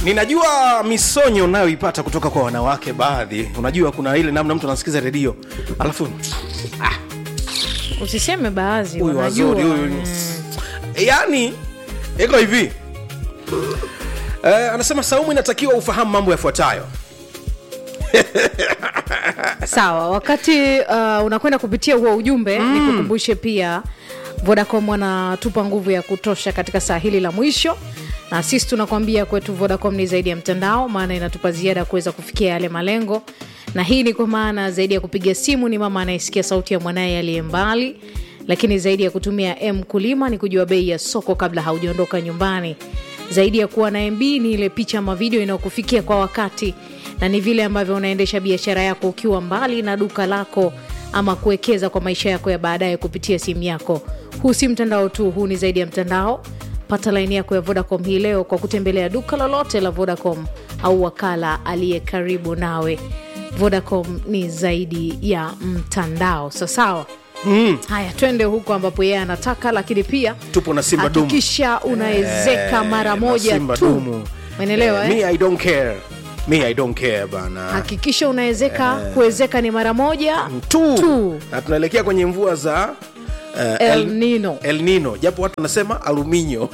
ninajua misonyo unayoipata kutoka kwa wanawake baadhi unajua kuna ile namna mtu anasikiza redio alafu usiseme baadhi huyu wanajua wazuri huyu Mm. yaani iko hivi eh, anasema saumu inatakiwa ufahamu mambo yafuatayo sawa wakati uh, unakwenda kupitia huo ujumbe mm. nikukumbushe pia vodacom wanatupa nguvu ya kutosha katika saa hili la mwisho na sisi tunakwambia kwetu vodacom ni zaidi ya mtandao maana inatupa ziada ya kuweza kufikia yale malengo na hii ni kwa maana zaidi ya kupiga simu ni mama anayesikia sauti ya mwanaye aliye mbali lakini zaidi ya kutumia m kulima ni kujua bei ya soko kabla haujaondoka nyumbani zaidi ya kuwa na mb ni ile picha ama video inayokufikia kwa wakati na ni vile ambavyo unaendesha biashara yako ukiwa mbali na duka lako ama kuwekeza kwa maisha yako ya baadaye kupitia simu yako huu si mtandao tu huu ni zaidi ya mtandao pata laini yako ya vodacom hii leo kwa kutembelea duka lolote la vodacom au wakala aliye karibu nawe vodacom ni zaidi ya mtandao sasawa mm. haya twende huko ambapo yeye anataka lakini pia tupo na simba dumu hakikisha unaezeka mara Eh, moja na Simba tu dumu. menelewa Eh, eh? me i don't care me i don't care bana hakikisha unawezeka kuwezeka ni mara moja tu. tu. na tunaelekea kwenye mvua za uh, El Nino. el nino japo watu wanasema aluminyo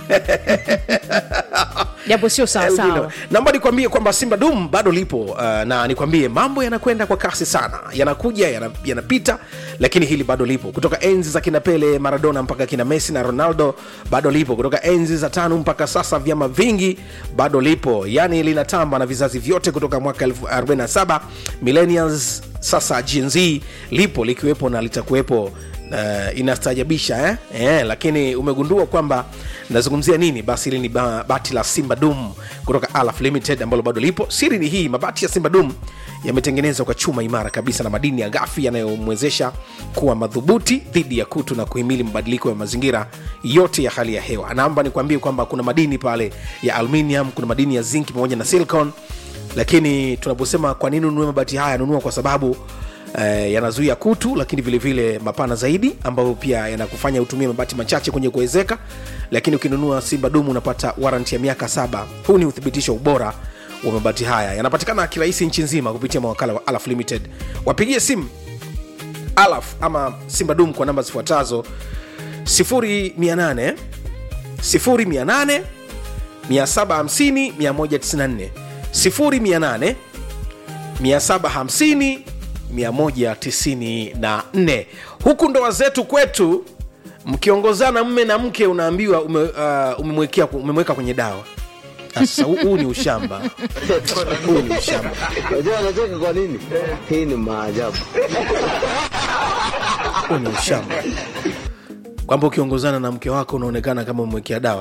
japo sio El sawasawa Nino. naomba nikwambie kwamba simba dum bado lipo uh, na nikwambie mambo yanakwenda kwa kasi sana yanakuja yana- yanapita lakini hili bado lipo kutoka enzi za kina pele maradona mpaka kina messi na ronaldo bado lipo kutoka enzi za tano mpaka sasa vyama vingi bado lipo yani linatamba na vizazi vyote kutoka mwaka 47 millennials sasa Gen Z lipo likiwepo na litakuwepo uh, inastaajabisha eh? Eh, lakini umegundua kwamba nazungumzia nini basi hili ni ba, bati la simba dum kutoka alaf limited ambalo bado lipo siri ni hii mabati ya simba dum yametengenezwa kwa chuma imara kabisa na madini ya gafi yanayomwezesha kuwa madhubuti dhidi ya kutu na kuhimili mabadiliko ya mazingira yote ya hali ya hewa naomba nikwambie kwamba kuna madini pale ya aluminium kuna madini ya zinc pamoja na silicon lakini tunaposema kwa nini ununue mabati haya nunua kwa sababu eh, yanazuia kutu lakini vile vile mapana zaidi ambayo pia yanakufanya utumie mabati machache kwenye kuwezeka lakini ukinunua simba dumu unapata waranti ya miaka saba huu ni uthibitisho wa ubora wa mabati haya yanapatikana kirahisi nchi nzima kupitia mawakala wa alaf limited wapigie simu alaf ama simba dum kwa namba zifuatazo 0800 0800 750 194 0800 750 194 huku ndoa zetu kwetu mkiongozana mme na mke unaambiwa ume, uh, umemwekea umemweka kwenye dawa sasa huu- huu ni ushamba huu ni ushamba Unajua anacheka kwa nini? Hii ni maajabu. huu ni ushamba kwamba ukiongozana na mke wako unaonekana kama umemwekea dawa